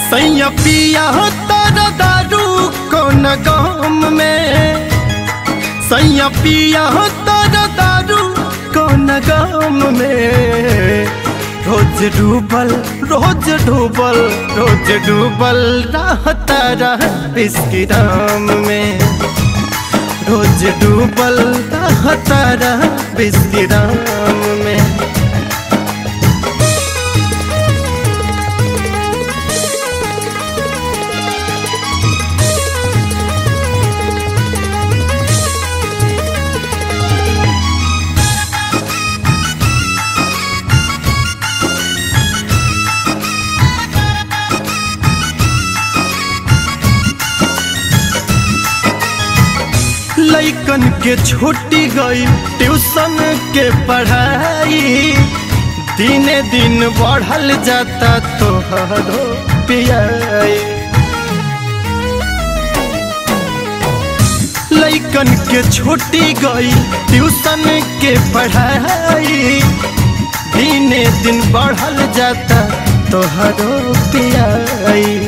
सैया पिया तारा दारू कौन गाम में सैया पिया तारा दारू कौन गाम में रोज डूबल रोज डूबल रोज डूबल रहता रह इसकी राम में रोज डूबल रहता रह इसकी राम में लैकन के छुट्टी गई ट्यूशन के पढ़ाई दिने दिन बढ़ल जाता तोहरो पियाई लैकन के छुट्टी गई ट्यूशन के पढ़ाई दिने दिन बढ़ल जाता तोहरो पियाई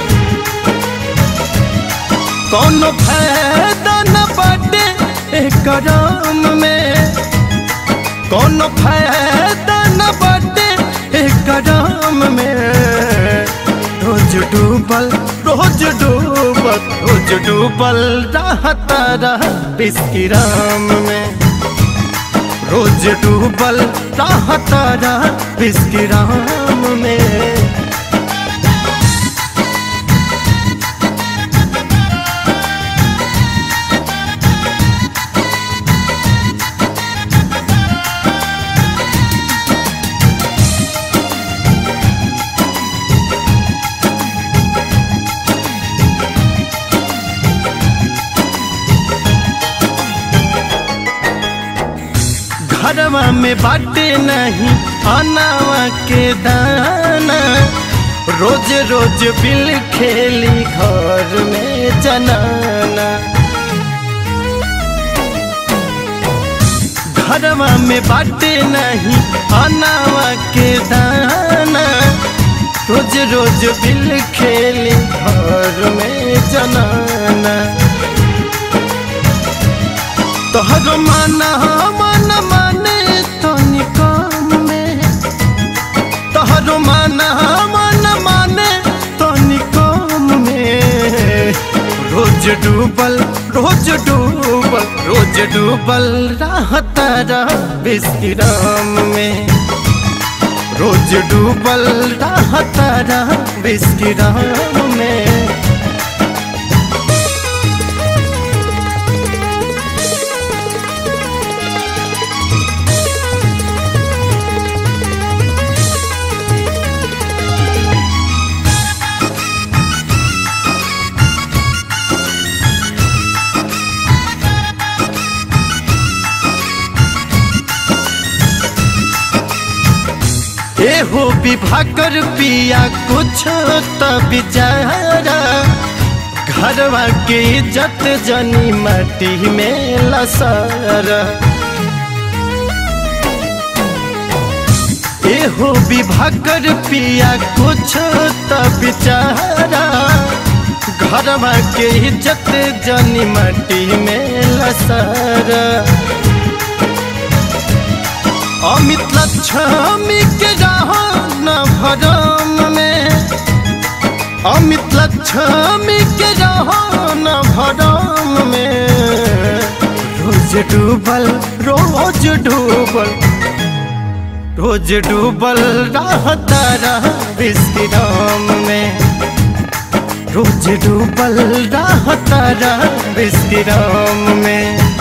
कौनो फायदा न बाटे करम में कौनो फायदा न बाटे करम में रोज डूबल रोज डूबल रोज डूबल रहता रह बिस्किराम में रोज डूबल रहता रह बिस्किराम में घरवा में बाटे नहीं अनावा के दाना रोज रोज बिल खेली घर में जनाना घरवा में बाटे नहीं अनावा के दाना रोज रोज बिल खेली घर में जनाना तोहर माना मन माने तो निकम में तोहर माना मन माने तो निकम में रोज डूबल रोज डूबल रोज डूबल रहता रह बिस्किराम में रोज डूबल रहता रह बिस्किराम में एहो विभाकर पिया कुछ तो बिचारा घरवा के इज्जत जनी मट्टी में लसर एहो विभाकर पिया कुछ तो बिचारा घरवा के इज्जत जनी मट्टी में लसर अमित लक्ष्मी के न भरम में अमित लक्ष्मी के न भरम में रोज डूबल रोज डूबल रोज डूबल रहता रह विश्राम में रोज डूबल रहता रह विश्राम में